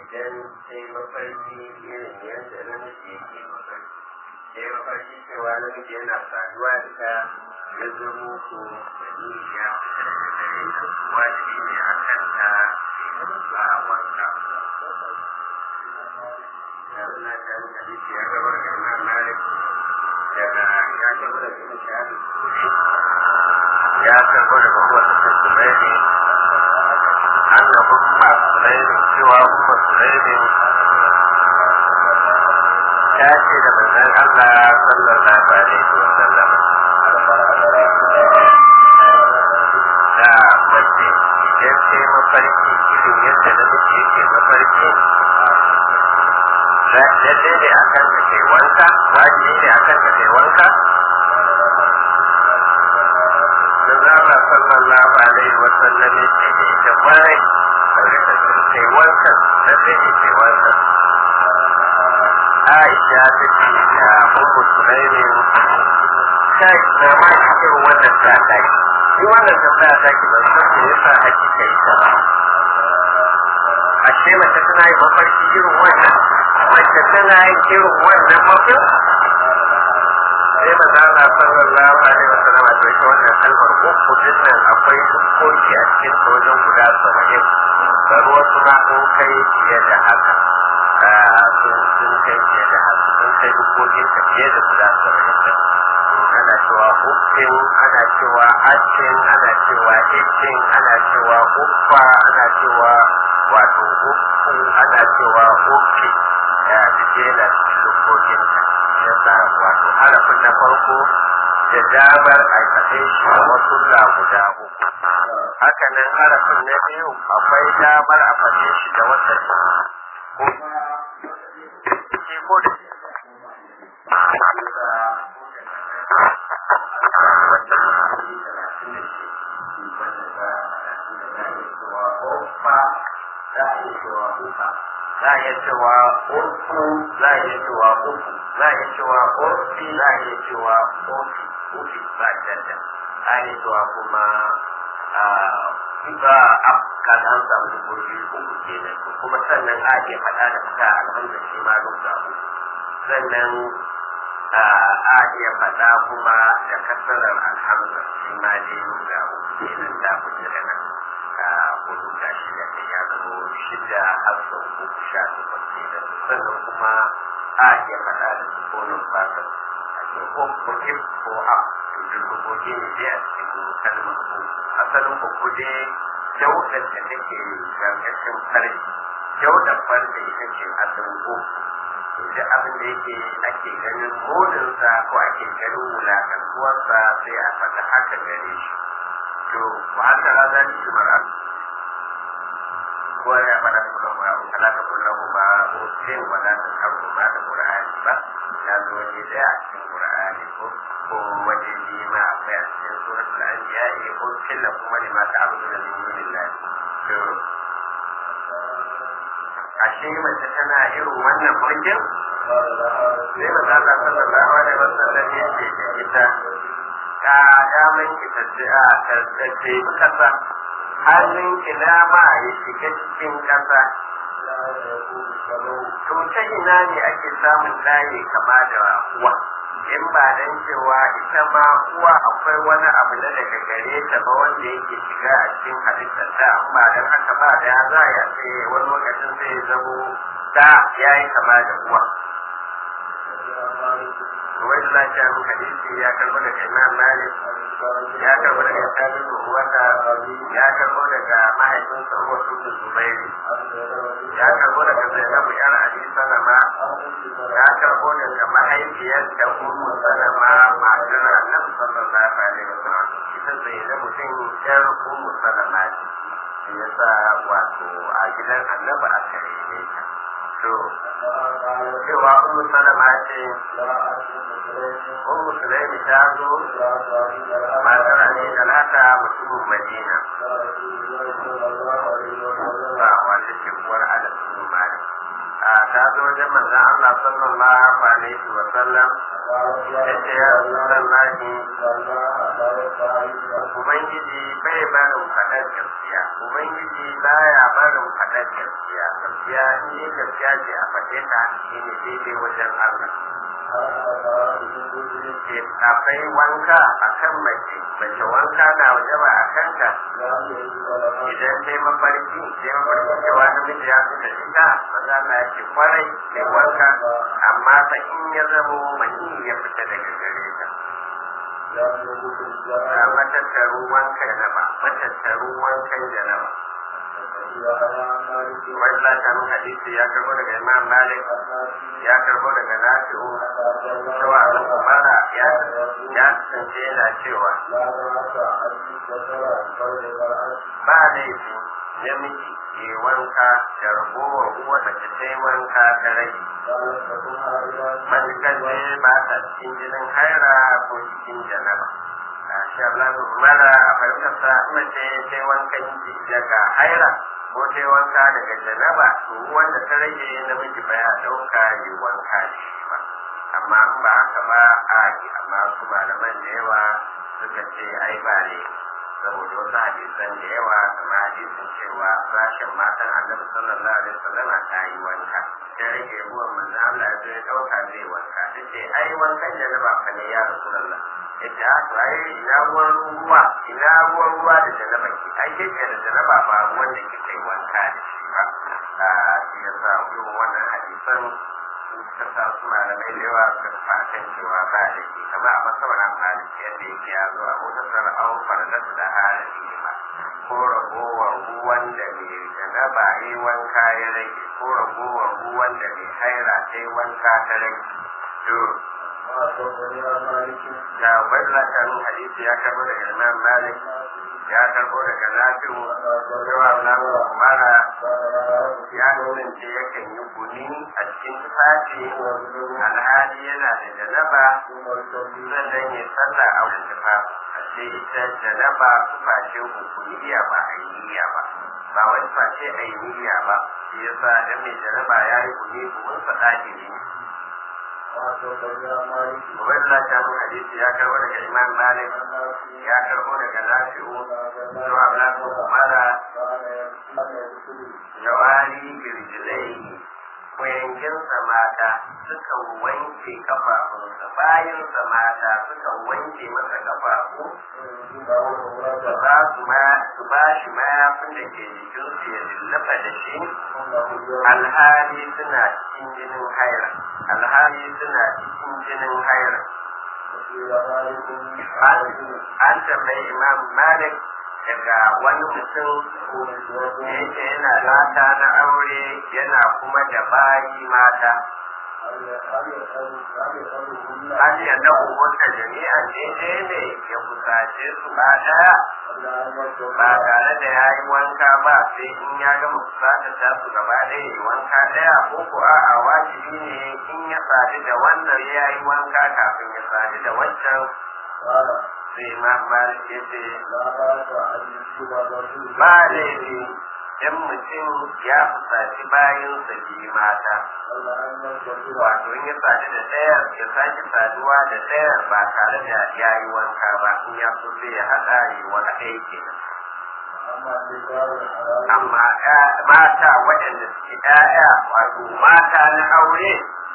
idan sai mafarki irin yadda namiji yake mafarki sai mafarki cewa namiji yana saduwa da ta ya zamo ko mani ya fita daga gare ta wajibi ne a kan ta ba wanka ya suna ta yi hadisi ya gabar da imam malik daga ya gabar da imam shafi ya karbo daga kowace tattalai ne أن أم سليم سوى أم سليم تأتي لمن الله صلى الله عليه وسلم da mace idan sai mafarki irin yadda namiji yake mafarki lalle ne a kan ka kai wanka wajibi ne a kan ka kai wanka Zama sallallahu alaihi wa sallam ya ce da ita kwarai kai wanka da zai kai wanka. Aisha ta ce da Ummu Sulaimin kai na ma cikin wannan ta kai. Shi wannan tambaya ta ki ban san me yasa ake kai ta ba. Ashe mace tana yin mafarki irin wannan. Mace tana yin irin wannan mafarki. sai maza Allah sallallahu alaihi wasallam a ɗauki wannan kalmar uku dinnan akwai hukunci a cikin ta wajen guda saba'in bar wasu ma sun kai fiye da haka sun kai fiye da haka sun kai hukuncin ta fiye da guda saba'in da ana cewa hukkin ana cewa acin ana cewa ikin ana cewa uffa ana cewa wato ukku ana cewa ukki ya fi na cikin hukuncin ta yasa wato harafin na farko da damar aikace shi a wasu la guda uku hakanan harafin na biyu akwai damar a fashe shi da wata ko shi ko da za a iya cewa uku za a iya cewa uku za a iya cewa ofi za a iya cewa ofi ofi ba dada a iya cewa kuma ba a kada an samu dubobi uku kenan kuma sannan a iya faɗa da fita alhamdulillah shi ma rubuta uku sannan a iya faɗa kuma da kasarar alhamdulillah shi ma dai rubuta uku kenan da kuke da nan hudu ga shida da ya zama shida har sau uku sha takwas kenan sannan kuma a iya faɗa da sukonin fatan a ce ko kurkin ko a tutun ruboki ne dai a cikin kalmar ko asalin uku dai daudar da take gargashin farji daudar farji ita ce asalin uku da abin da yake ake ganin modinsa ko ake ganin wulakantuwarsa sai a faɗa haka gare shi to wa haka raza ni shi mara ko ya fara da kuma ya kala ta kullu ba ko sai wala ta karu ba da qur'ani ba ya zo ne da a cikin qur'ani ko ko waje ne ma akwai a cikin suratul anbiya ne ko killa kuma ne ma ta abu da min dunillahi to ashe mace tana irin wannan mulkin sai maza Allah sallallahu alaihi wasallam ya ce da ita ka daman ki tafiya ta tafi kasa hannun ki dama ya shiga cikin kasa to ta ina ne ake samun ɗaye kama da uwa in ba dan cewa ita ma uwa akwai wani abu na daga gare ta ba wanda yake shiga a cikin halittar ta amma dan haka ba da ya za ya ce wani lokacin zai zamo da ya yi kama da uwa wai da lafiya mu hadisi ya karbo daga imam malik ya karbo daga sabi wanda ya karbo daga mahaifinsa wasu da zubairi ya karbo daga zainabu yar ali salama ya karbo daga mahaifiyar da ummu salama matar annabi sallallahu alaihi wasallam ita zainabu din yar ummu salama ce yasa wato a gidan annabi aka rene ta to cewa ummu salama ce ummu sulaimi ta zo matar ali talata mutumin madina ba wanda ce uwar ala su malik a ta zo wajen manzon Allah sallallahu alaihi wa sallam ya ce ya rasulullahi ubangiji bai barin faɗar gaskiya ubangiji baya barin faɗar gaskiya gaskiya ne gaskiya ce a faɗe ta shine daidai wajen Allah akwai wanka a kan mace mace wanka na waje ba a kanta idan sai mafarki sai mafarki cewa namiji ya fita ita maza na yake kwarai sai wanka amma fa in ya zamo mani ya fita daga gare ta a matattaru wankan janaba matattaru wankan janaba wani latarin hadisi ya karbo daga imam malik ya karbo daga nafi'u cewa abin kumara ya kasance yana cewa ba laifi namiji ke wanka da ragowar uwa mace ta yi wanka ta rage matukan ne ba ta cikin jinin haira ko cikin janaba shi Allah mara a farkarsa mace ta yi wankan daga haira ko ta yi wanka daga janaba to wanda ta rage namiji ba ya ɗauka yi wanka da shi ba amma in ba haka ba a yi amma su malaman da yawa suka ce ai ba ne saboda wasu hadisan da yawa kama hadisin cewa sashen matan annabi sallallahu alaihi wasallam ta yi wanka ta rage ruwan manzo Allah ya ya ɗauka zai wanka ta ce ai wankan janaba fa ne ya rasulullah ita to ai ina ruwan ruwa ina ruwan ruwa da janaba ki ai ke da janaba ba ruwan da kike wanka da shi ba a shi yasa irin wannan hadisan suka sa su malamai da yawa suka tafi a kan cewa ba da ke kama a masabar amfani yadda yake ya zo a wata sana'ar farnar da harafi ma ko ragowar ruwan da mai janaba yi wanka ya rage ko ragowar ruwan da mai haira ta yi wanka ta rage to da wadda kan hadisi ya karbo daga imam malik ya karbo daga nafi'u cewa na mara ya kasance yakan yi guni a cikin tufafi alhali yana da janaba sannan ya sallah a wajen tufafi a ce ita janaba tufashe hukuniya ba a yi ba ba wani face a yi niyya ba shi yasa dan mai janaba ya yi guni bugun sa ɗakiri ne Wannan ta mun hadisi ya karbo daga Imam Malik ya karbo daga Nafi'u zuwa Ibn Umara jawari birjilai kuyanginsa mata suka wanke kafafunsa bayansa mata suka wanke masa kafafu da za su ma su ba shi mayafin da ke jikinsu ya lullaba da shi alhali suna cikin jinin haira alhali suna cikin jinin haira an tambayi imam malik daga wani mutum da yake yana mata na aure yana kuma da bayi mata an ya dawo wata jami'an daidai ne ya kusace su ba daya ba tare da ya yi wanka ba sai in ya gama kusata ta su gaba ɗaya yi wanka ɗaya ko ko a wajibi ne in ya sadu da wannan ya yi wanka kafin ya sadu da wancan sai ma malik ya ce ba laifi in mutum ya fusaci bayan biyu mata wato in ya sadu da ɗaya ya sake saduwa da ɗaya ba tare da ya yi wanka ba in ya so sai ya haɗa yi wani ɗaya kenan amma mata waɗanda suke ɗaya wato mata na aure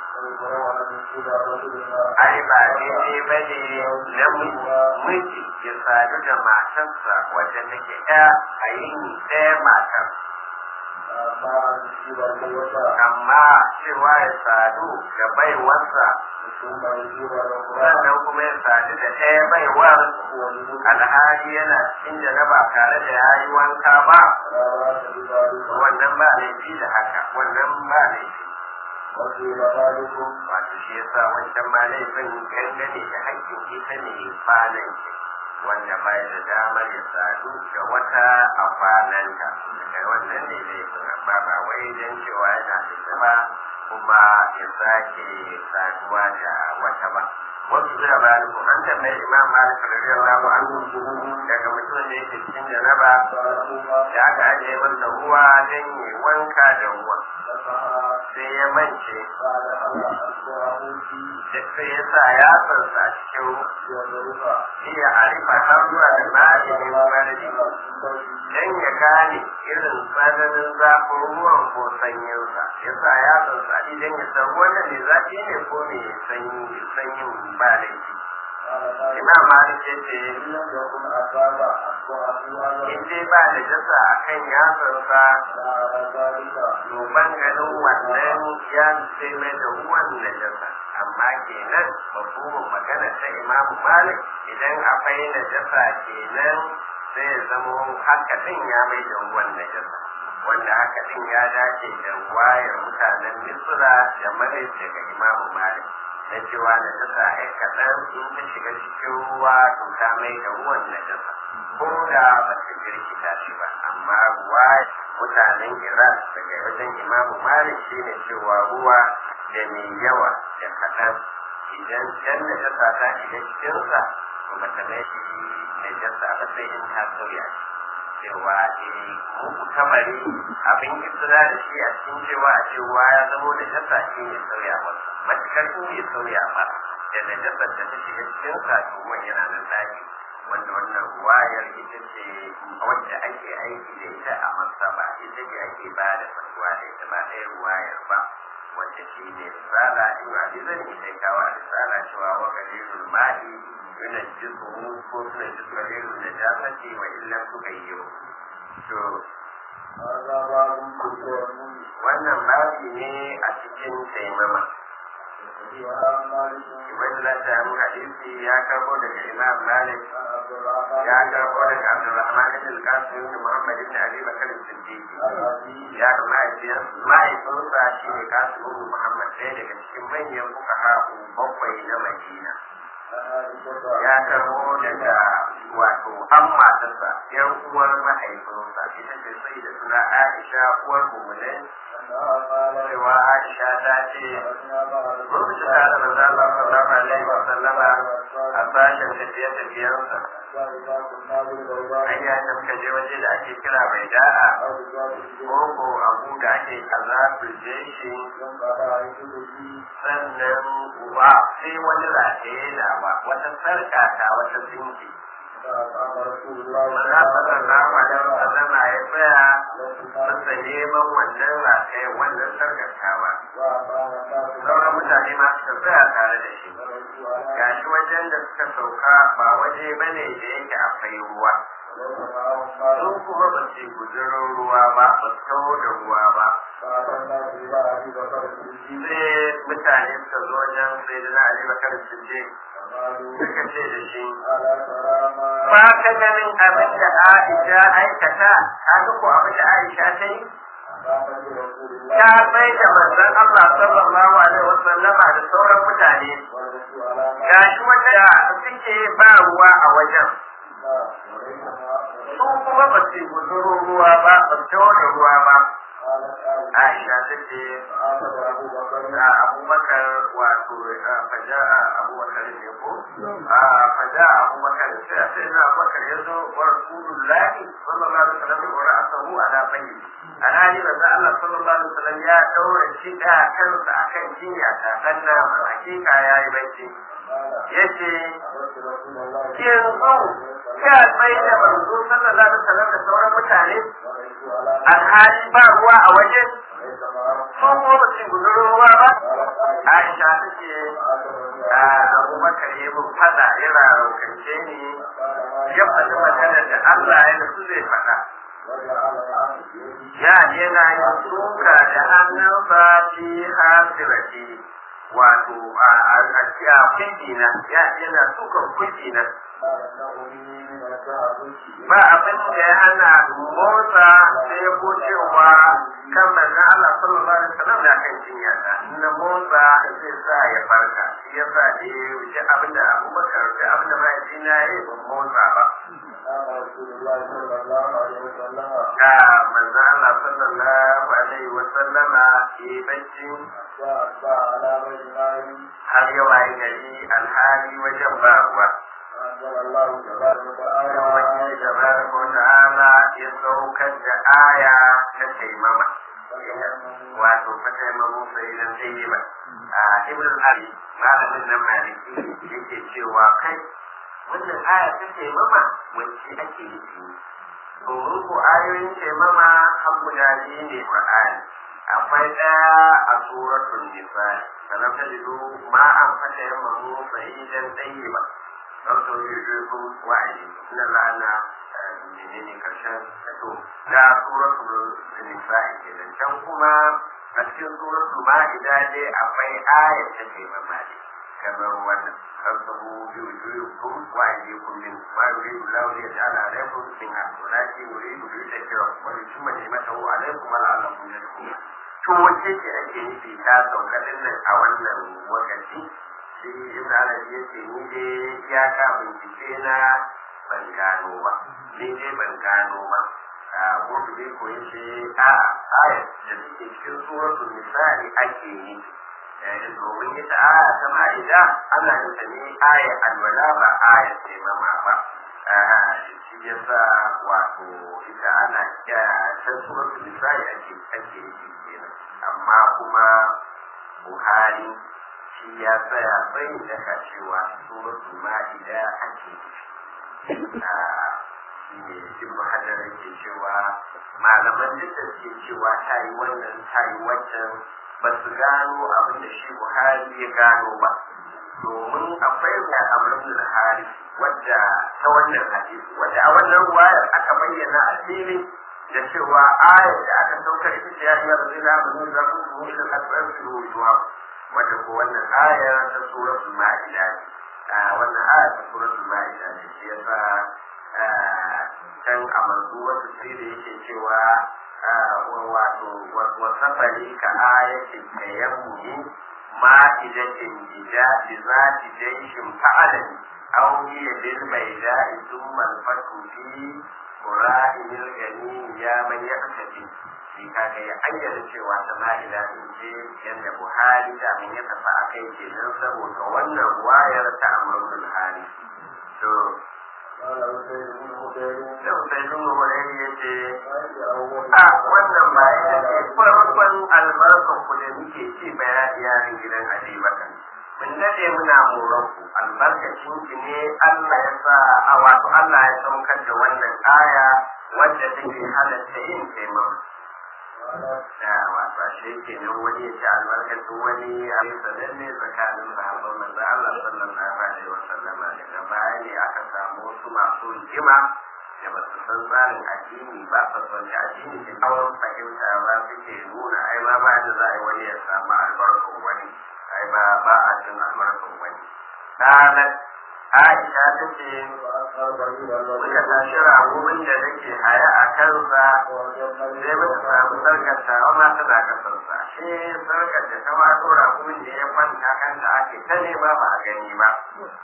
ai ba daidai ba ne na miji ya sadu da matarsa wadda take ɗaya a yini ɗaya matar amma cewa ya sadu da baiwarsa sannan kuma ya sadu da ɗaya baiwar alhali yana cikin janaba tare da ya yi wanka ba wannan ba laifi da haka wannan ba laifi wato shi yasa wancan ma laifin gangane da haƙƙin ita ne kwanan wanda bai da damar ya sadu da wata a kwananta daga wannan ne laifin amma ba wai don cewa yana da zama kuma ya sake saduwa da wata ba wasu da maliku an tambayi imam malik radiyallahu anhu daga mutum da yake cikin janaba da aka ajiye masa ruwa don yi wanka da ruwa sai ya mance قال ألا أصبحه في da sai ya sa ya sansa cikin يضربها iya arifa har zuwa da ma'ajinin maradi dan ya gane irin tsananin zafin ruwan ko sanyinsa ya sa ya sansa idan ya san wannan ne zafi ne ko ne sanyi sanyin ba laifi imam malik ya ce إن لم يكن أصاب أصبحه على in dai ba da jasa a kan yatsansa على ذلك duban ganin wannan ya sai mai da ruwan na jasa amma kenan mafhumin magana ta imam malik idan akwai na jasa kenan sai ya zamo haka din ya mai da ruwan na jasa wanda haka din ya dace da wayar mutanen misra da malik daga imam malik na cewa na jasa ai kaɗan in ta shiga cikin ruwa to ta mai da ruwan na jasa ko da ba ta jirkita shi ba amma ruwa mutanen iran daga wajen imamu malik shi ne cewa ruwa da mai yawa da kaɗan idan can da jasa ta shiga cikinsa to ba ta mai shi da jasa ba sai in ta sauya shi cewa eh muku kamari abin isra da shi a cikin cewa a cewa ya zamo da jasa shi ne sauya masa matukar in bai sauya ba da najasar da ta shiga cikinsa to ruwan yana nan daji wanda wannan wayar ita ce wacce ake aiki da ita a masaba ita ce ake ba da fatuwa da ita ba ɗaya wayar ba wacce shi ne risala in ba bi zan ita kawo a risala cewa wa kalilul ma'i yana jisu ko suna jisu kalilul da jasati wa illan suka yi to هذا باب التيمم wannan babi ne a cikin taimama وعن مالك ibn ladda hadisi ya karbo daga imam malik عن عبد الرحمن ya karbo daga abdurrahman ibn al-qasim ibn muhammad ibn abi bakr as-siddiq عن أبي ya ga mahaifiyar mahaifinsa shi ne kasim ibn muhammad ɗaya daga cikin manyan fuqaha bakwai na madina عن عائشة ya karbo daga wato an matarsa yan uwar mahaifinsa ita ce sai da suna aisha uwar mu'minai أنها قالت cewa aisha ta ce خرجنا مع lokacin da da manzo Allah sallallahu alaihi wa sallama a sashen tafiye tafiyensa فإذا كنا بالبيضاء an yi da muka je waje da ake kira mai da'a أو بذات الجنة koko abu da ake kaza je shi ينقض عيشه sannan uba sai wani rataye na ba wata sarka ta wata zinki فأقام رسول الله maza sallallahu alaihi wa sallama ya tsaya وسلم masa neman wannan rataye wannan sarkatawa وأقام الناس sauran mutane ma suka tsaya tare da shi ورجوا على gashi wajen da suka sauka ba waje bane da yake akwai ruwa وليس معهم مال sun kuma ba su yi guzurin ruwa ba ba su taho da ruwa ba فأتى الناس إلى أبي بكر الصديق sai mutane suka zo wajen sai da na ali bakar siddiq فقالوا suka ce da shi ألا ترى ما ba ka ganin abin da aisha aikata ka ga ko abin da aisha ta yi قام برسول الله ta bai da manzon Allah sallallahu alaihi wasallama da sauran mutane ورجوا على ما gashi wanda suke ba ruwa a wajen وليس ما su kuma ba su yi guzurin ruwa ba ba su taho da ruwa ba قالت عائشة aisha ta ce فأخذ أبو بكر a abubakar wato a faja a abubakar ne ko a faja a abubakar sai a sai na abubakar ya zo wa rasulullahi sallallahu alaihi wasallam wa ra'asahu ala bayyi alhali da za Allah sallallahu alaihi wasallam ya daura shi da kansa akan jinya ta sanna hakika yayi bacci قال yace أردت رسول الله yanzu ya bai da manzo sallallahu alaihi wasallam da sauran mutane ورجوا على alhali ba ruwa a wajen وليس معهم sun kuma ba su gudurin ruwa ba قالت عائشة Aisha ta ce فأخذ a abubakar ya mun fada ya raraukance ni ya faɗi magana da Allah ya nasu zai faɗa وجعل يعمل بيده ya yana yin suka da hannunsa fi hasirati wato a a a kundina ya yana sukan kundina قال إنه لي من التعبد ba abin da ya hana motsa sai ko cewa kan manzon Allah sallallahu alaihi wasallam da kan jinya ta na motsa zai sa ya farka shi ya sa da ya wuce abin da Abubakar da abin da mahaifina ya yi ban motsa ba قال رسول الله صلى الله عليه وسلم ga manzon Allah sallallahu alaihi wasallama ya yi bacci وأتبع على بين ماء har ya waye gari alhali wajen ba ruwa أنزل الله تبارك Irin وتعالى wani tabaraka wa ta'ala ya saukar da aya ta taimama wato fata ma musa idan zai yi ba a ibn al-abi malamin nan maliki yake cewa kai wannan aya ta ce mama wacce ake yi domin ko ayoyin ce mama har guda biyu ne qur'ani akwai ɗaya a suratul nisa sanan ta jido ma an fata yamma musa idan ɗaya ba ɗaukar jirgin wa'ayi na la'ana menene karshen to da suratul nisa'i kenan can kuma a cikin suratul ma'ida dai akwai ayat ta ke mamaki kamar wannan kasabu biyu biyu kun wa'ayi kun min ma yuridu lahu li yaj'ala alaykum min ahsanati yuridu bi takira wa li tumma ni'matahu alaykum wa la'allakum tashkurun to wace ce ake nufi ta sauka nan a wannan wakati shi ibn arabi yace ni dai ya ka bincike na ban gano ba ni dai ban gano ba a gurbi ko yace a ayat da take cikin suratul nisa'i ake yi domin ita aya ta ma'ida ana yin ta ne aya alwala ba aya ce mama ba shi yasa wato ita ana ta suratul nisa'i ake ake yi kenan amma kuma buhari shi ya tsaya bai daga cewa suratul ma'ida ake shi ne ibn hajar yake cewa malaman da suke cewa ta yi wannan ta yi wancan ba su gano abin da shi buhari ya gano ba domin akwai da amrin da hari wadda ta wannan hadisi wadda a wannan ruwayar aka bayyana a fili da cewa ayar da aka saukar ita ce ya iya zai na mun za ku mu ila asbar su wujuwa wadda ko wannan aya ta suratul ma'ida ne wannan aya ta suratul ma'ida ne shi yasa can a manzu wasu sai da yake cewa wato wasafari ka ayatin tayammumi ma'idatin bija bi zati jaishin fa'alani aw hiya bil bayda'i thumma al-fatu fi qura'il gani ya man yaktabi shi kaga ya ayyana cewa ta ma'ida in ce yadda buhari da mun ya tafi a kai kenan saboda wannan wayar ta amrul hali to Yau sai sun wani ya ce, A wannan ba ita ce farkon albarkar ku da muke ci baya yarin gidan Adibatan. Mun dade muna moron ku albarkacin ki ne Allah ya sa a wato Allah ya saukar da wannan aya wadda take halatta yin taimako. Da wasa shi ke nan wani ya ci albarkacin wani a sananne tsakanin sahabban manzo Allah sallallahu alaihi wa sallama daga baya ne aka samu wasu masu jima da ba su san tsarin addini ba su san addini da kawai fahimta ba suke nuna ai ma ba da za a yi wani ya samu albarkar wani ai ba ba a cin albarkar wani. Ranar Aisha ta ce muka tashi ragumin da nake haya a kansa sai muka samu sarkar ta ma tana kasarsa shi sarkar da ta wato ragumin da ya kwanta kanta ake ta nema ba a gani ba.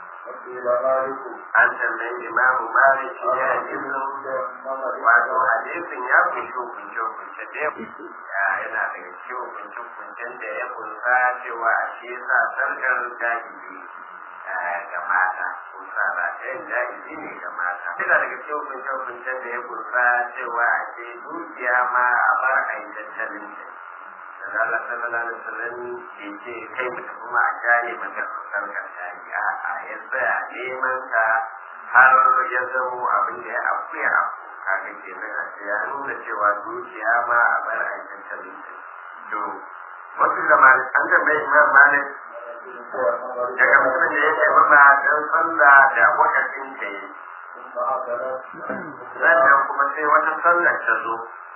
An tambayi imamu Malik ya ibnu wato hadisin ya kunshi hukunce hukunce da yana daga cikin hukunce hukuncen da ya kunsa cewa a shi yasa sarkar jahili ga mata kunsa ba ta yin jahili ne ga mata. Yana daga cikin hukunce hukuncen da ya kunsa cewa a ce dukiya ma a bar a yi tattalin ta. da Allah sallallahu alaihi wasallam ke ce kai mutum kuma a jari maka sarkar jari a a ya tsaya neman ta har ya zamo abin da ya afu ya afu kaga ke nan a ce ya nuna cewa dukiya ma a bar a tattalin ta to wasu zamanin an tambayi imam malik daga mutumin da ya ce mama don sallah da wakacin ta yi sannan kuma sai wata sallar ta zo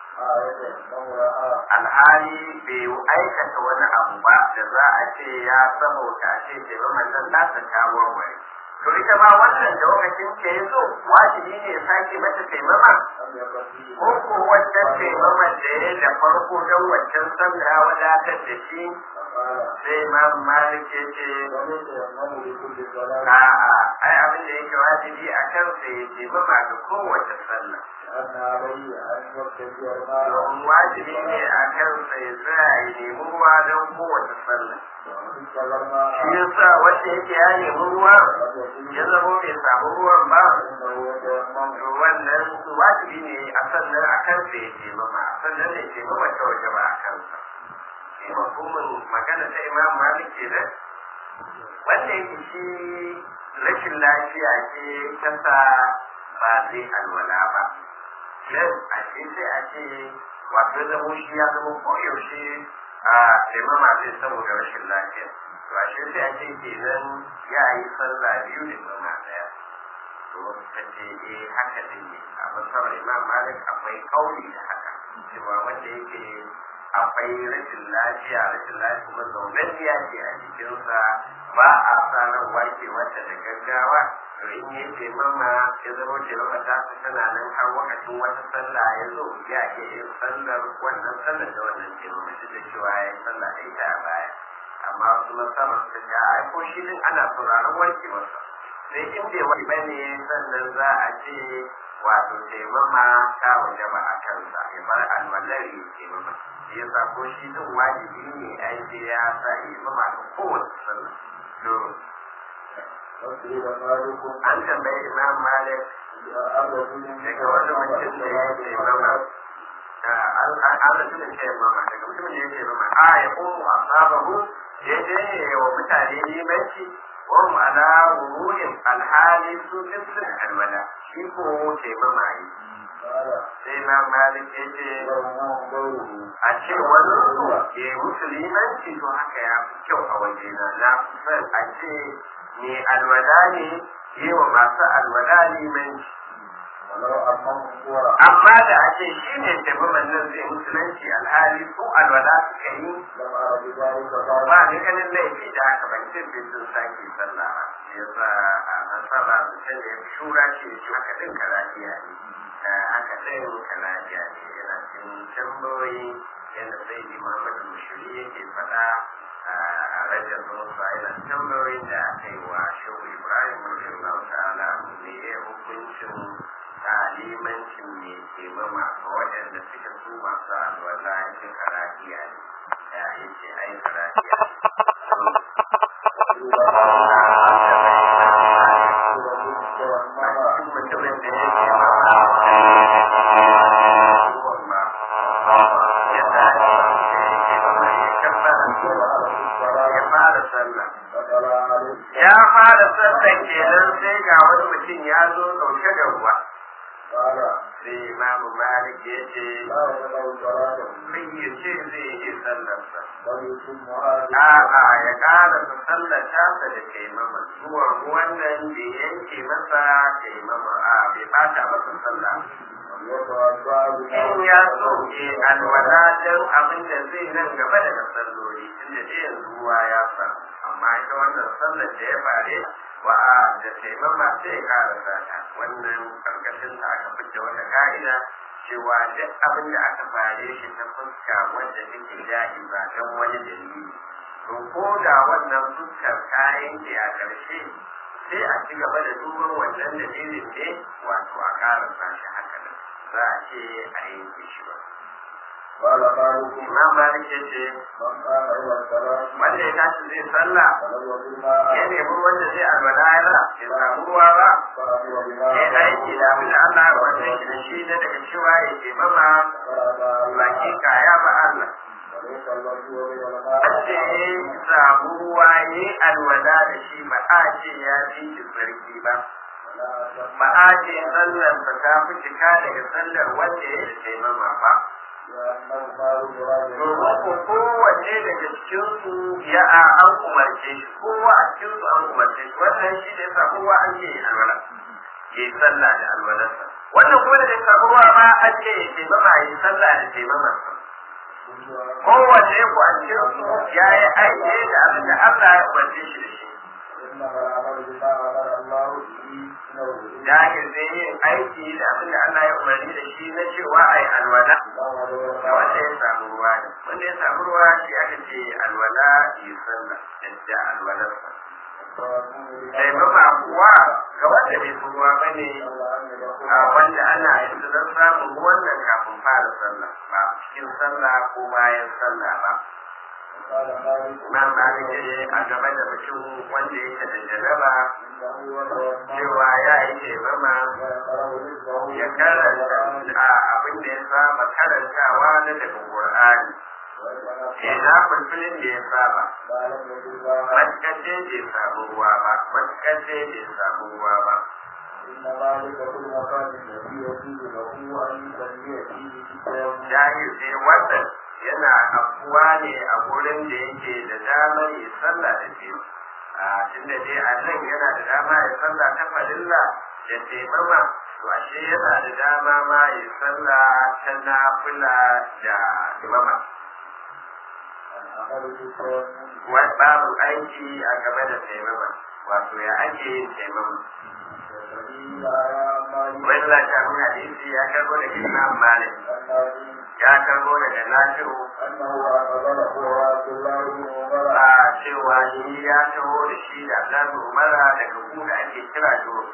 alhali bai aikata wani abu ba da za a ce ya saboda ce ce ba manzon nasa ta warware to ita ma wannan da lokacin ke ya zo wajibi ne ya sake mata taimama ko ko wancan taimaman da ya da farko don wancan sallah ya wadatar da shi قال sai imam malik ya ce وليس يمنع لكل صلاة a'a ai abin da yake wajibi a kansa ya ce ba ma ga kowace sallah لأن عليه أن يقتدي الماء domin wajibi ne a kansa ya tsaya ya nemi ruwa don kowace sallah ومن صلى الماء shi yasa wanda yake ya nemi ruwa ya zama bai samu ruwan ba فإنه يتيمم to wannan wajibi ne a sannan a kansa ya ce mama a sannan ne ce mama ta waje ba a kansa shi mafhumin magana ta imam malik kenan wanda yake shi rashin lafiya ce ta sa ba zai alwala ba yan a ce sai a ce wato ya zamo shi ya zama koyaushe a taimama zai saboda rashin lafiya to a shi sai a ce kenan ya yi sallah biyu da mama daya to ta ce eh haka din ne a masarar imam malik akwai kauli da haka cewa wanda yake akwai rashin lafiya rashin lafiya kuma zaunanniya ce a jikinsa ba a sanar warke wata da gaggawa to in yi taimama ya zama taimama ta fi tana nan har wakacin wata sallah ya zo ya iya yin sallar wannan sallar da wannan taimama duk da cewa ya yi sallah da ita a baya amma wasu masama suka ce a ko shi din ana sauraron warkewarsa sai in bai wani bane sannan za a ce wato taimama ta waje ba a kansa ya bar alwalar ya taimama shi yasa ko shi din wajibi ne ai sai ya sa ya mama ga kowace sallah to وسئل مالك an tambayi imam malik عن رجل daga wani mutum da ya taimama an rajulun taimama daga mutumin da ya taimama a ya umu a sabahu daidai ne wa mutane limanci وهم على ظهور الحال سوء الولا shi ko taimama yi قال sai ma malik ya ce له غيره a ce wani ke musulmanci to haka ya fi kyau a wajena na fi son a ce ne alwala ne yi wa masu alwala limanci ولو أمام صورة amma da a ce shi ne taimaman nan zai musulunci alhali su alwala suka yi لم أر بذلك قال ba ni ganin laifi da aka ban ce bai sun sake sallah ba shi yasa a nasara mutum da ya fi shura ce shi haka din karajiya ne Eh, haka din karajiya ne yana cikin tambayoyi yadda sai ji muhammadu mushiri yake faɗa a rajar musa yana tambayoyin da aka yi wa shehu ibrahim radiyallahu ta'ala ne ya hukuncin limancin ne ke mama ga waɗanda suke su masu alwala yake karajiya ne ya yace ai karajiya mutumin da yake mama ya tashi yake mama ya kabbara ya fara sallah ya fara sallah kenan sai ga wani mutum ya zo ɗauke da ruwa sai imamu malik ya ce sai ya ce zai yi sallarsa a'a ya ƙara su sallar tasa da taimama zuwa wannan da yanke masa taimama a bai bata masa sallah in ya so ke alwala don abin da zai nan gaba daga salloli tunda da yanzu ruwa ya faru amma ita wannan sallar da ya fare wa a da taimama sai ya ƙara sata wannan karkashin ta aka fice wata ka'ida cewa duk abin da aka fare shi ta fuska wanda take daɗi ba don wani dalili to ko da wannan fuskar ta yanke a ƙarshe sai a ci gaba da duban wannan dalilin ne wato a ƙara sashi haka nan za a ce a yanke shi ba imam malik ya ce wanda ya tashi zai sallah ya nemi wanda zai alwala ya ya samu ruwa ba ya aiki da abin da Allah ya wanda shi da shi da daga cewa ya ke mama baki kaya ba Allah wanda ya samu ruwa ya yi alwala da shi ba a ce ya fi shi sarki ba ba a ce sallar ba ta fi cika daga sallar wanda ya yi taimama ba domin ko kowanne daga cikinsu ya a an umarce shi kowa a cikinsu an umarce shi wannan shi da ya sa kowa an ce ya alwala ya yi sallah da alwalarsa wannan kuma da ya sa kowa ma an ce ya taimama ya yi sallah da taimamarsa kowanne ku a cikinsu ya yi aiki da abin da Allah ya umarce shi da shi إنما العمل بما أمر الله به نوره jahil zai yin aiki da abin da Allah ya umarni da shi na cewa ai alwala ga wanda ya samu ruwa ne wanda ya samu ruwa shi aka ce alwala yi sallah yadda alwalarsa sai ba kuwa ga wanda bai fi ruwa ba ne a wanda ana yanzu don samun ruwan nan kafin fara sallah ba cikin sallah ko bayan sallah ba Imam Malik ya ce a game da mutum wanda yake da jaraba cewa ya yi taimama ya karanta a abin da ya saba karantawa na daga Qur'ani. Ya na fulfilin da ya saba, matkace da ya samu ruwa ba, matkace da ya samu ruwa ba. Jahil sai wannan yana afuwa ne a gurin da yake da damar ya sallah da biyu. A tunda dai a nan yana da dama ya sallah ta farilla da taimama, to ashe yana da dama ma ya sallah ta nafila da taimama. Babu aiki a game da taimama, wato ya ake yin taimama. Wani lafiyar hadisi ya karbo daga Imam Malik, ya karbo daga Nafi'u a cewa shi ya taho da shi da Abdullahi Umara daga ku da ake kira Juro.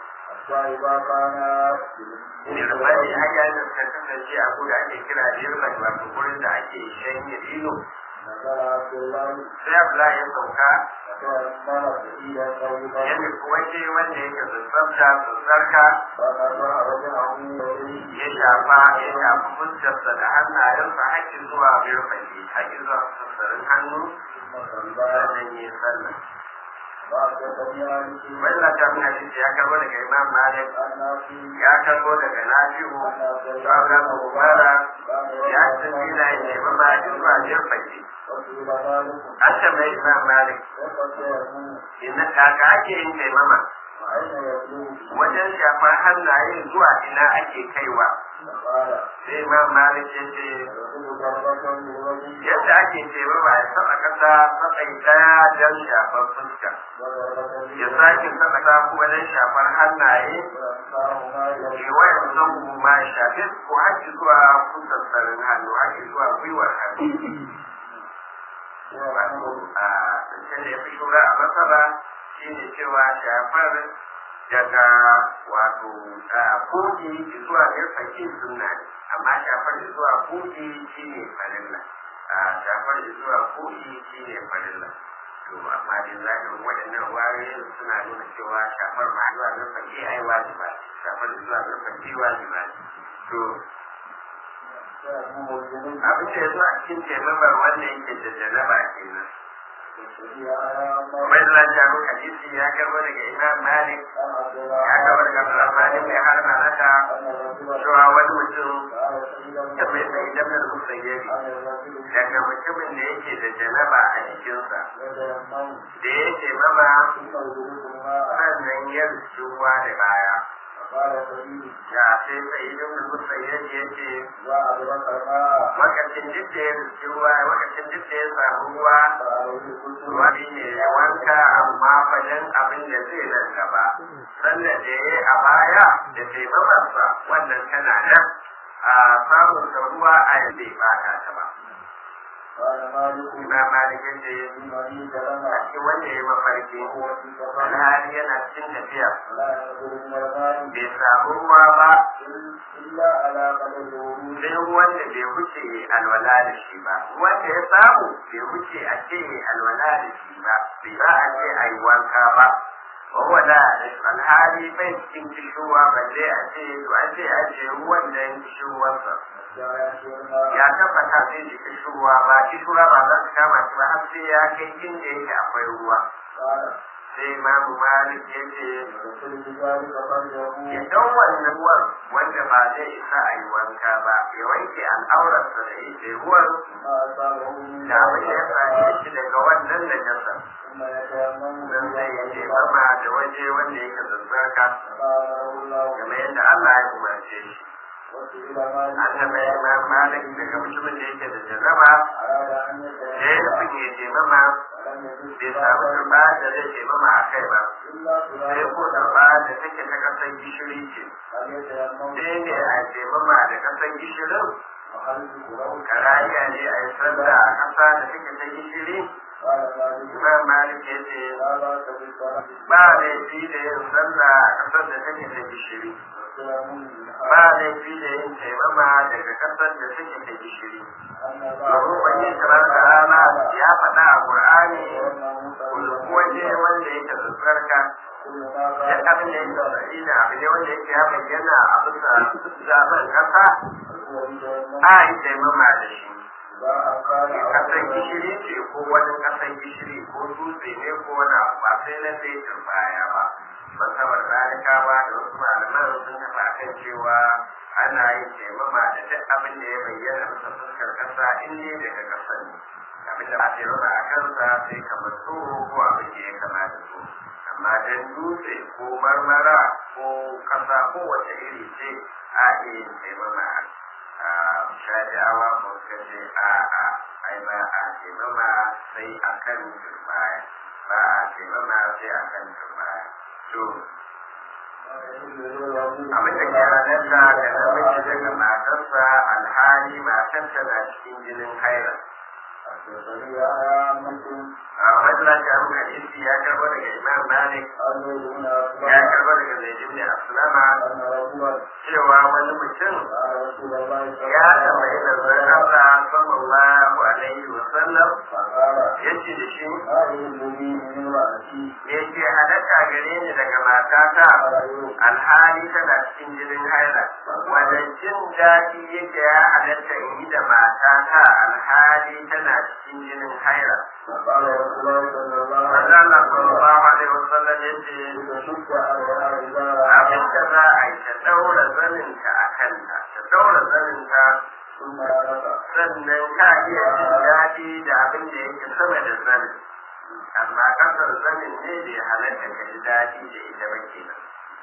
Nirmani hanya da suka kasance a ku da ake kira Nirmani wato gurin da ake shanye dino. Sai Abdullahi ya sauka yadda kuwa ce wanda yake zazzabta zazzarka ya shafa ya shafa fuskarsa da hannayensa haƙƙi zuwa birfaki haƙƙi zuwa sassarin hannu sannan ya yi sallah. Wannan ta muna hadisi ya karbo daga Imam Malik ya karbo daga Nafi'u da Abraham Umara ya tafi na yin neman ma zuwa birfaki. An tambayi Imam Malik ina kaka ake yin taimama wajen shafar hannaye zuwa ina ake kaiwa sai Imam Malik ya ce yadda ake taimama ya saba kasa sabai daya don shafar fuska ya sake saba kasa kuma don shafar hannaye kewayen zango ma ya shafe ko haƙi zuwa kusan sarin hannu haƙi zuwa gwiwar hannu wato a zancen da ya fi shura a masara shi ne cewa shafar daga wato kogi zuwa irfaki suna ne amma shafar zuwa kogi shi ne farilla shafar zuwa kogi shi ne farilla to amma da zahirin waɗannan wayoyin suna nuna cewa shafar ma zuwa irfaki ai wajiba shafar zuwa irfaki wajiba to abin da ya zo a cikin taimamar wanda yake da janaba kenan Wai da jaru hadisi ya karbo daga Imam Malik ya karbo daga Abdullah Malik mai harma nata cewa wani mutum ya mai sai idan da musayyari daga mutumin da yake da janaba a jikinsa da yake mama sannan ya ruwa da baya ya sai sai idan da musayyari yake wakacin duk da ya ruwa wakacin duk da ya samu ruwa wani ne ya wanka amma fajen abin da zai nan gaba sannan da ya a baya da taimamarsa wannan tana nan a samun da ruwa a yadda ba ta ta ba Imam Malik ya ce a cikin wanda ya mafarki alhali yana cikin tafiya bai samu ruwa ba sai ruwan da bai wuce alwala da shi ba wanda ya samu bai wuce a ce alwala da shi ba bai za a ce a yi wanka ba wawa da alhali bai cikin kishuwa balle a ce to a ce a ce ruwan da ya kishuwarsa ya tabbata zai ji kishuwa ba kishuwa ba za su kama shi ba har sai ya kai inda yake akwai ruwa sai imamu malik ya ce ya dau wannan ruwan wanda ba zai isa a yi wanka ba ya wanke al'aurarsa da ita ruwan da abin da ya same shi daga wannan najasa dan zai ya ce mama da waje wanda yake zazzarka game yadda Allah ya umarce shi an taɓa imam malik daga mutumin da yake da jannaba أراد أن da ya nufin يتيمم ya taimama ولم يجد bai samu turba da zai taimama a kai ba إلا sai ko تراب turba da take ta kasan gishiri ce فليتيمم sai ne a taimama da kasan gishirin وخلفه له karaya ne a yi sallah a kasa da take ta gishiri قال مالك imam malik ya ce لا بأس بالصلاة ba laifi da yin sallah a kasar da take ta gishiri والتيمم من ba laifi da yin taimama daga kasar da take ta gishiri أن domin wani kamar da rana ya faɗa a ƙur'ani waje wanda yake tsarka كل ما duk كان abin da yake tsari da abu ne wanda yake ya bayyana a bisa zaben ƙasa هو يتيمم a yi taimama da shi سواء كان ƙasar gishiri ce ko wani ƙasar gishiri ko dutse ne ko wani abu ba sai na sai turbaya ba masabar zalikawa da wasu malaman sun tafi akan cewa ana yin taimama da duk abin da ya bayyana bisa fuskar ƙasa in ne daga ƙasa ne abin da ba taimama a kansa sai kamar tsoro ko abin da ya kama da so amma dan dutse ko marmara ko ƙasa ko wace iri ce a iya yin taimama a shafi'awa ko suka ce a a ai ba a taimama sai a kan turbaya ba a taimama sai a kan turbaya to abin da ke halatta da namiji daga matarsa alhali matarsa na cikin jinin haira حدثني يا مسلم a wannan da abu hadisi ya karbo daga imam malik عن زيد بن ya أسلم karbo daga zaid ibn aslama أن رجلا cewa wani mutum قال رسول الله صلى ya الله tambayi عليه da zan وسلم Allah sallallahu alaihi wa sallam فقال yace da shi هذه الذي من امرأتي me ke halatta gare ni daga matata قال أيوب alhali tana cikin jinin haila wanda jin daɗi yake ya halatta in yi da matata alhali tana cikin jinin haila فقال رسول الله صلى الله عليه wanda Allah وسلم sallallahu alaihi wasallam yace تشك عليها إذا abin da za a yi ta daura zaninta a kanta ta daura zaninta ثم نفخ sannan ka iya jin daɗi da abin da yake sama da zanin amma kasar zanin ne bai halatta ka ji daɗi da ita ba kenan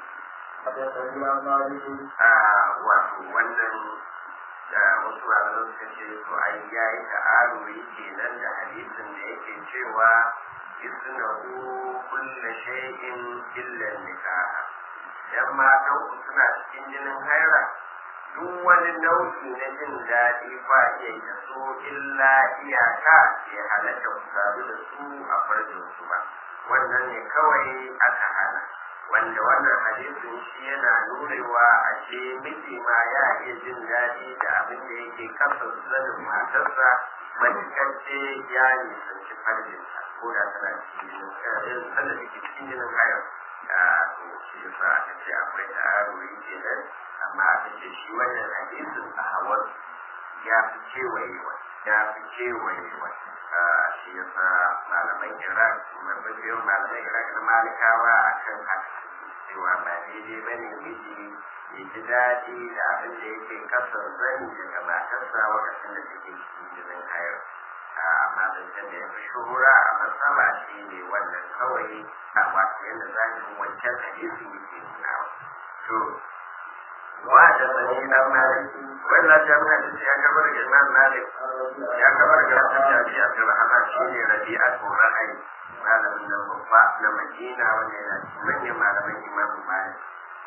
حدثني عن مالك a wato wannan da wasu malaman suka ce to ai ya yi ta'aruri kenan da hadisin da yake cewa isnahu kulla shay'in illa nikah yan matan ku suna cikin jinin haira duk wani nau'i na jin daɗi ba iya yi da su illa iyaka ya halatta ku sadu da su a farjin su ba wannan ne kawai aka hana wanda wannan hadisin shi yana nurewa a ce miji ma ya iya jin daɗi da abin da yake kafa zanin matarsa matuƙar ce ya nisanci farjinta ko da tana cikin jinin eh, sanda take cikin jinin hayar a to shi yasa aka ce akwai ta'aruri kenan amma aka ce shi wannan hadisin a hawar ya fi kewayewa ya fi kewayewa shi yasa malaman iraq mafi malaman iraq na malikawa a kan haka cewa ba daidai ba ne miji ya ji daɗi da abin da yake kasar zani daga matarsa lokacin da take cikin jinin hayar amma zancen da ya fi shuhura a matsala shi ne wannan kawai a wato yadda zahirin wancan hadisi yake nunawa to wa da sani dan malik wannan ta mun hadisi ya kabar da imam malik ya kabar da tabi'i abdurrahman shine rabi'atu ra'ayi malamin nan babba na madina wanda yana cikin manyan malaman imam malik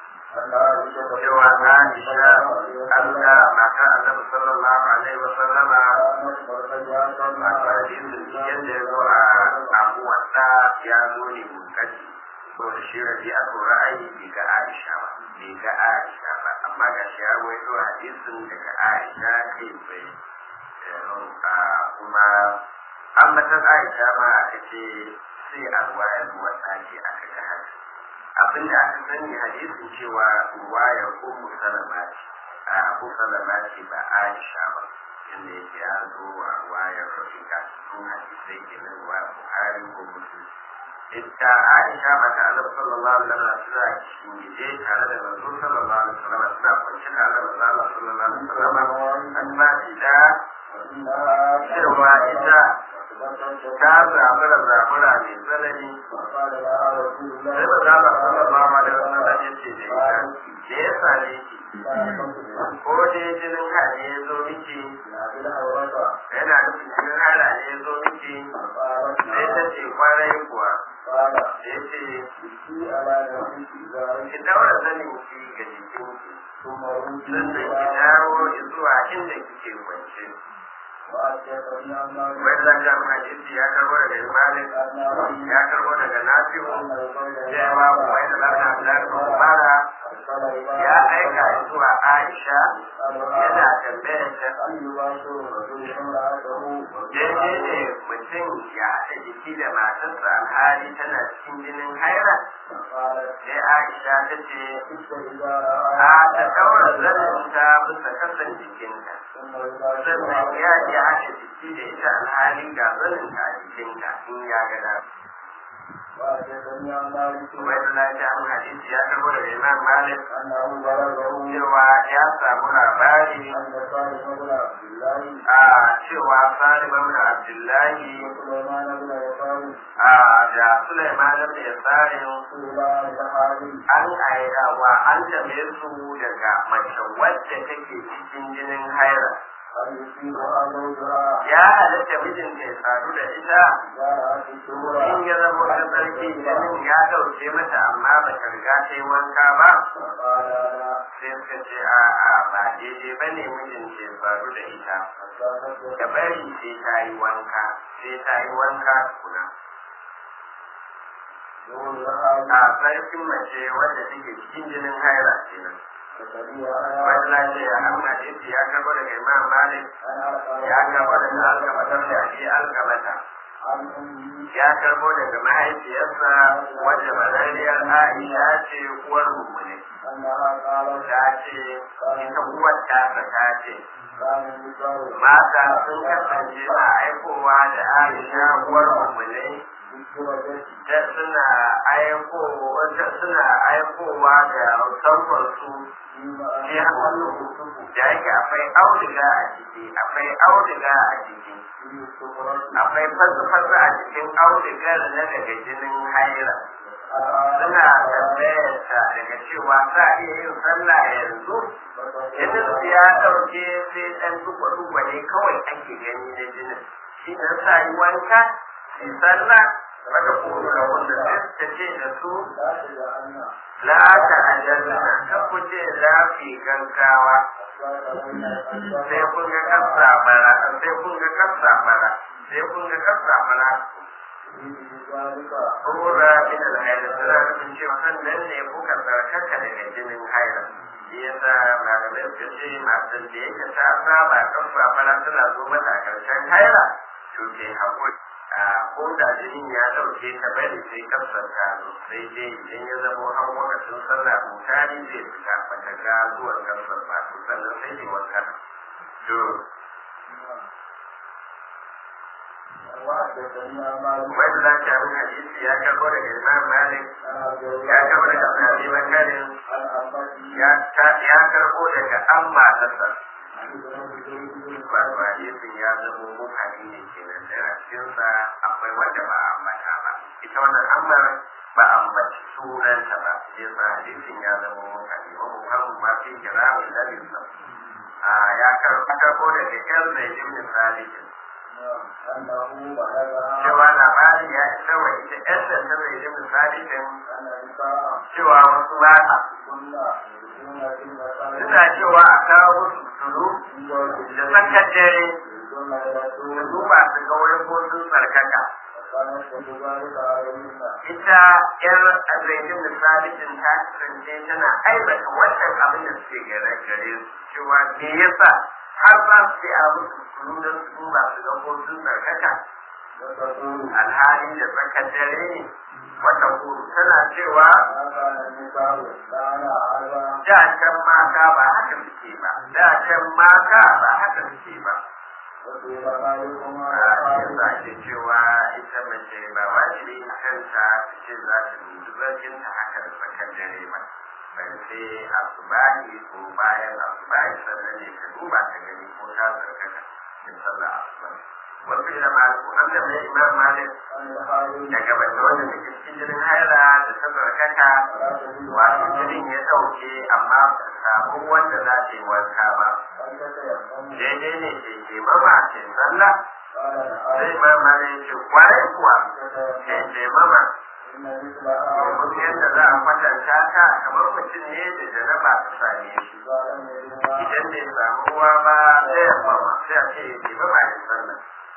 cewa aisha allah mata annabi sallallahu alaihi wa sallama a hadisin yadda ya zo a abu wanda ya zo ne munkaci so da shi rabi'atu ra'ayi bai ga aisha ba bai ga aisha ba amma ga shi ya waito hadisin daga aisha kai bai kuma ambatan aisha ma aka ce sai a ruwayar wata ce aka ga haka abin da aka sani hadisin cewa ruwayar ummu salama ce a abu salama ce ba aisha ba inda yake ya zo a ruwayar rafika sun hadisai ke nan ruwayar buhari ko muslim ita aisha ba ta annabi sallallahu alaihi wasallam suna shingide tare da manzo sallallahu alaihi wasallam suna kwance tare da manzo Allah sallallahu alaihi wasallam an ba shi da cewa ita ta zabura zabura mai tsanani sai ba za ba sallallahu alaihi wasallam ya ce da ita da ya same ki ko dai jinin haɗe ya zo miki yana nufin cikin hala ne ya zo miki فقالت sai ta ce kwarai kuwa قال da ya ce ابكي على نفسك ذلك ki daura zanin ki ga jikinki ثم ردي sannan ki dawo zuwa inda kike kwance وأتيتني عن مالك wai zan ga hadisi ya karbo daga Malik أن ya karbo daga Nafi'u أن الرجل cewa wai da lafiya Abdullahi bin Umara أرسل إلى ya aika zuwa Aisha yana tambayar ta أن يباشر الرجل امرأته daidai ne mutum ya haɗa jiki da matarsa alhali tana cikin jinin haira فقالت sai Aisha ta ce تلك إذا a رأى ta daura zaninta bisa kasan jikinta ثم يباشر sannan ya iya haɗa jiki da ita alhali ga zaninta a jikinta in ya ga da وأتيتني عن مالك kuma yadda na ji an hadisi ya karbo daga Imam Malik أنه بلغه cewa ya samu labari أن صالح بن عبد الله a cewa Salim ibn Abdullahi وسليمان بن يسار a da Sulaiman ibn Yasarin سئلا عن الحارث an aira wa an tambaye su daga mace wadda take cikin jinin haira أن يصيبها زوجها ya halatta mijinta ya sadu da ita إذا رأت الشهور in ya zama wata tsarki jinin ya dauke mata amma ba ta riga ta yi wanka ba فقال لا sai suka ce a a ba daidai ba ne mijinta ya sadu da ita حتى تسلم da bari sai ta yi wanka sai ta yi wanka tukuna زوجها a tsarkin mace wadda take cikin jinin haira kenan فسبيها wanda ce a amma yace ya karbo daga imam malik أن ya karbo daga alkamatar da ake alkamata عن أمه ya karbo daga mahaifiyarsa wadda barariyar aisha ce uwar mummune أنها قالت ta ce ita uwar tasa ta ce كان النساء mata sun kasance na aikowa da aisha uwar mummune بالدرجة ta suna aiko wata suna aikowa da sauƙon su فيما shi hannu da yake akwai auduga a ciki akwai auduga a ciki فيه الصغرى akwai fasa-fasa a cikin audugar na daga jinin haira suna tambayar ta daga cewa za a iya yin sallah yanzu jinin su ya ɗauke sai ɗan duba-duba ne kawai ake gani na jinin shi nan sa yi wanka shi sallah wata kuma da wanda sai ta ce da su لا تجعلنا la ta ajalna ta kuje za ku yi gaggawa sai kun ga kasa bara sai kun ga kasa bara sai kun ga kasa bara Rura min al-haila suna nufin cewa sannan ne kuka tsarkaka daga jinin haila. Shi yasa malamai suka ce matan da yake ta saba kasa bara suna zo mata a ƙarshen haila to ke haƙuri. A ko da jinin ya ɗauke ta bari sai kasar ta zo sai dai idan ya zamo an wakacin sallah mutane zai fita bata ga zuwan kasar ba to sannan sai ne wanka. To wanda za ta yi hadisi ya karɓo daga Imam Malik ya karɓo daga Abi Bakarin ya ya karɓo daga amma tasa wato hadisin ya zama mutane ne kenan da a cikinsa akwai wanda ba a ambata ba ita wannan ammar ba a ambaci sunanta ba sai sa hadisin ya zama mutane wa muhammad ma fi kira mai dalilin a ya karɓo daga yan mai jimnin salihin cewa labarin ya isa wa ita yan da ta mai jimnin salihin cewa wasu mata suna cewa a kawo musu tulu da tsakar dare da duba su ga wani kotun tsarkaka ita yar azaitin da sabitin ta kasance tana aibata wannan abin da suke gare gare su cewa me yasa har ba su ce a musu tulu don su duba su ga kotun tsarkaka alhali da tsakar dare ne wata kuru tana cewa da can mata ba haka suke ba da can mata ba haka suke ba yasa ake cewa ita mace ba wajibi a kanta ta ce za ta dubi zargin ta haka da tsakar dare ba bai sai asubahi ko bayan asubahi sannan ne ta duba ta gani ko ta tsarkaka in sallah asubahi wasu ila maliku an da mai imam malik عن الحارث daga bata wanda da ke cikin jinin haila da ta barkata ولا تجد wato jinin ya ɗauke amma ba samu wanda za ta yi wanka ba أن تتيمم daidai ne ke ke mama ce sallah قال sai نعم imam malik ya ce kwarai kuwa ke تتيمم ke mama إن مثلها domin yadda za a kwatanta ta kamar mutum ne da janaba ta same shi إذا لم يجدها idan bai samu ruwa ba sai ya mama sai a ce ke mama ya sallah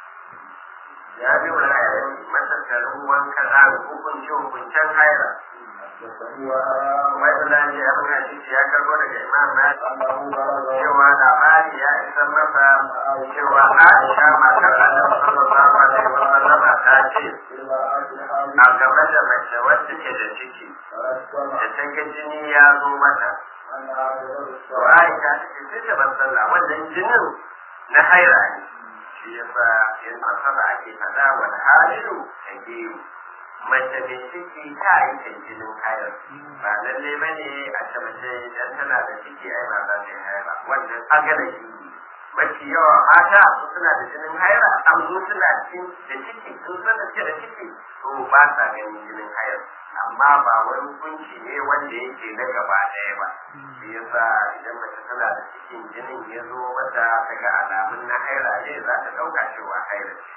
ya bi wa ra'ayin matattarin wanka za a hukunci hukuncen haira حدثني وهرام kuma ita da ce abin hadisi ya karbo daga imam malik أنه بلغ cewa labari ya isa masa cewa aisha matar annabi sallallahu alaihi wa sallama ta ce بالمرأة الحامل a game da mace wacce ke da ciki فرسم da ta ga jini ya zo mata أنها تدر to الصلاة aisha ta ce sai ta bar sallah wannan jinin na haira ne shi yasa in asaba ake faɗa wal halilu ta geru mace mai ciki ta yi kan jinin haira ba lalle ba ne a ce mace idan tana da ciki ai ba za ta yi haira wannan agala shi ne mafi yawa mata su suna da jinin haira an zo suna cikin da ciki sun san da suke da ciki to ba sa ganin jinin haira amma ba wani hukunci ne wanda yake na gaba ɗaya ba shi yasa idan mace tana da cikin jinin ya zo mata daga alamun na haira ne za ta ɗauka cewa haira ce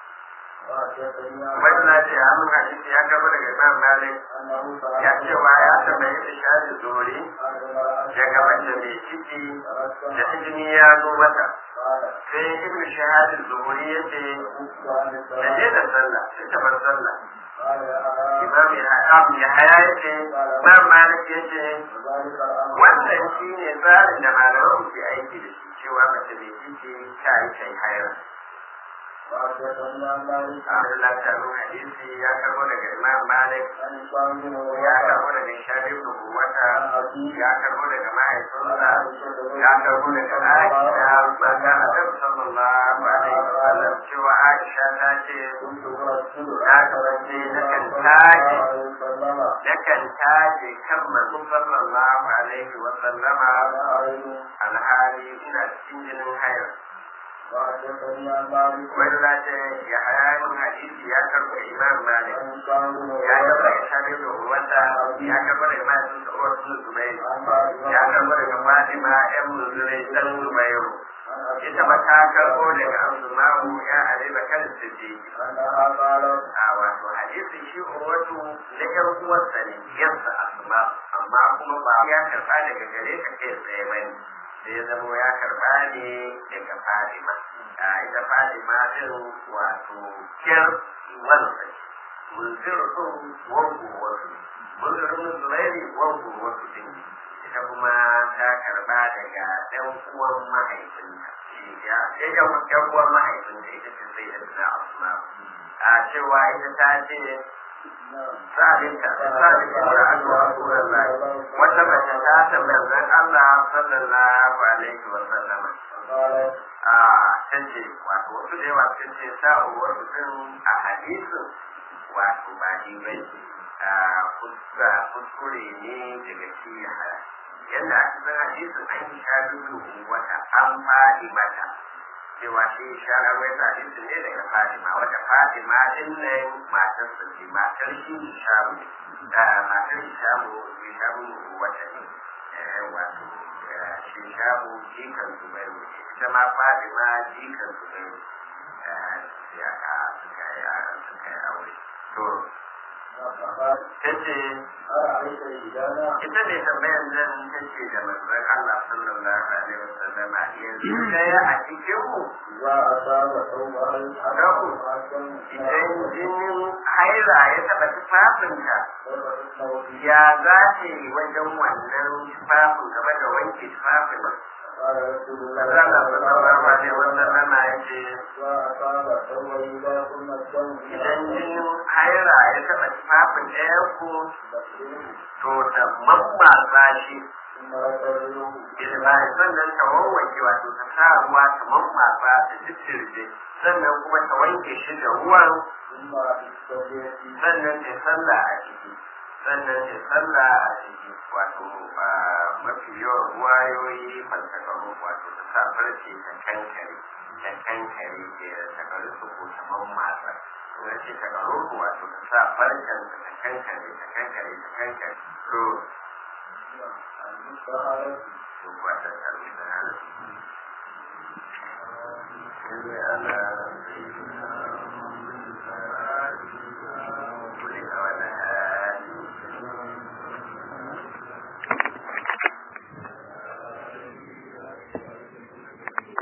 وحدثني عن wani na ce amin hadisi ya gaba daga imam malik أنه ya سأل cewa ya tambayi da shari zuri عن المرأة daga mace mai ciki فرسم da jini ya zo mata قال sai ibn shahadin zuhuri ya ce كنت عن da الصلاة je da sallah sai ta bar sallah قال يا أرام imam ya haya ya ce imam malik ya ce وذلك الأمر wannan shi ne tsarin da malaman ke aiki da shi cewa mace mai ciki ta yi kai hayar وحدثني عن مالك abin da ta nuna hadisi ya karbo daga imam malik عن هشام بن ya عروة karbo daga shabib da kuwata عن أبيه ya karbo daga عن mahaifinsa عائشة ya karbo daga aisha mata adam sallallahu alaihi wa sallam cewa aisha ta ce كنت أرسل na kasance nakan taje وسلم nakan taje kan manzo sallallahu alaihi wa sallama على أعين alhali ina cikin jinin hayar وحدثني عن مالك wani lati ya hayanin hadisi ya karɓa imam malik عن هشام بن ya karɓa عروة ya shafi da wanda ya karɓa da imam sun tsawar sun zubairu عن فاطمة ya karɓa daga fatima yan muzurai dan zubairu عن أبي ita ba ta karɓo daga asma'u ya ali bakar siddiq أنها قالت a wato hadisi shi urwatu na yan uwarsa ne yansa asma amma kuma ba ya karɓa daga gare ka kai tsaye bane sai ya zama ya karɓa ne daga fatima a ita fatima din wato kyar wansa munzir din wangu wasu munzir din zulairi wangu wasu din ita kuma ta karɓa daga ɗan uwan mahaifinta shi ya ya ɗan uwan mahaifinta ita ce sai da na asma a cewa ita ta ce sa'adinta sa'adinta da Allah Rasulullah wata mace ta tambayar zan Allah sallallahu alaihi wa sallama قالت a tace wato wasu da yawa sun ce sa'uwar mutum a hadisin wato ba ni bai a kuska kuskure ne daga shi ya haya yadda a cikin hadisin an yi sha dubu wata an faɗi mata cewa shi sha rawai ta hadisin ne daga Fatima wata Fatima din nan matar sa ce matar shi Hishamu da matar Hishamu Hishamu wata ne eh, wato eh, shi Hishamu jikan Zubairu ne ita ma Fatima jikan Zubairu eh, sai aka suka yi suka yi aure to فقالت tace أرأيت إذانا ita ne tambayar nan ta ce da manzon Allah sallallahu alaihi wasallam yanzu daya a cikin mu إذا أصاب ثوبها الحرام idan jinin haila ya taɓa tufafinta ya za ta yi wajen wannan tufafin game da wanke tufafin قال رسول الله Allah sallallahu alaihi wasallam ya ce إذا أصاب ثوبه إذا ثم الدم idan jinin haila ya taɓa tufafin ɗaya ku فاغسله to ta mammatsa shi ثم غسله bilbahi sannan ta wanwanke wato ta sa ruwa ta mammatsa ta jijjirje sannan kuma ta wanke shi da ruwan ثم استجيب sannan ta sallah a ciki sannan da sallah a ciki wato a mafi yawan ruwayoyi falsakaru wato ta sa farce ta kankare ta kankare ke da takaru su ko ta mammatsa kuma ce takaru wato ta sa farcen ta kankare ta kankare ta kankare to المستعارة to ba ta taru da halittu. Sai ana